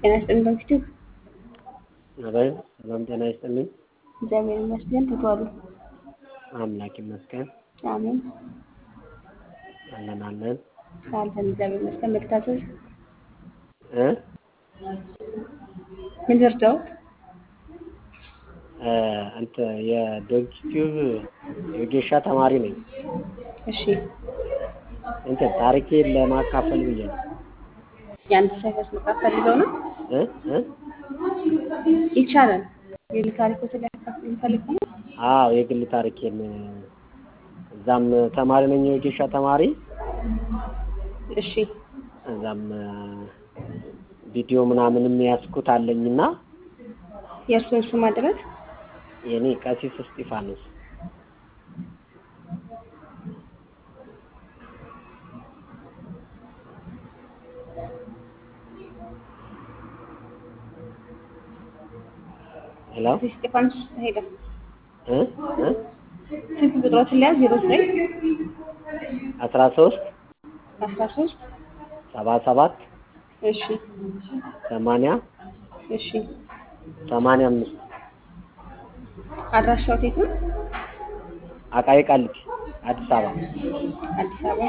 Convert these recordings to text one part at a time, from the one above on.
ጤና ይስጥልኝ በፊቱ አቤት ሰላም ጤና ይስጥልኝ። እግዚአብሔር ይመስገን ተቷሉ። አምላክ ይመስገን አሜን አለን አለን አለን እግዚአብሔር ይመስገን። መክታዘዝ እ ምን ልርዳዎት? እ አንተ የዶክቲዩብ የጌሻ ተማሪ ነኝ። እሺ እንትን ታሪኬን ለማካፈል ብዬ ነው የአንድ ሳይፈስ መጽሐፍ ፈልገው ነው እ እ ይቻላል። የግል ታሪኮትን ሊያካፍሉ ፈልገው ነው። አዎ የግል ታሪኬን እዛም ተማሪ ነኝ የጌሻ ተማሪ እሺ እዛም ቪዲዮ ምናምንም ያስኩት አለኝና የእርስዎን ስም አድረስ የኔ ቀሲስ እስጢፋኖስ ሄሎ እስጢፋኖስ ሄደ እ እ ስልክ ቁጥሮትን ሊያዝ ዜሮ ዘጠኝ አስራ ሶስት አስራ ሶስት ሰባ ሰባት እሺ ሰማንያ እሺ ሰማንያ አምስት አድራሻው የት ነው? አቃቂ ቃሊቲ አዲስ አበባ አዲስ አበባ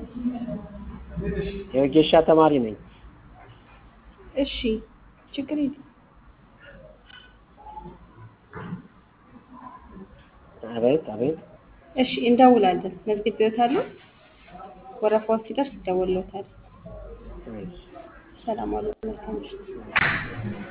የወጌሻ ተማሪ ነኝ። እሺ ችግር የለም። አቤት አቤት እሺ እንደውላለን። መዝግቤዎታለሁ። ወረፋዎች ሲደርስ ይደወልዎታል። እሺ። ሰላም ዋሉ። መልካም ምሽት።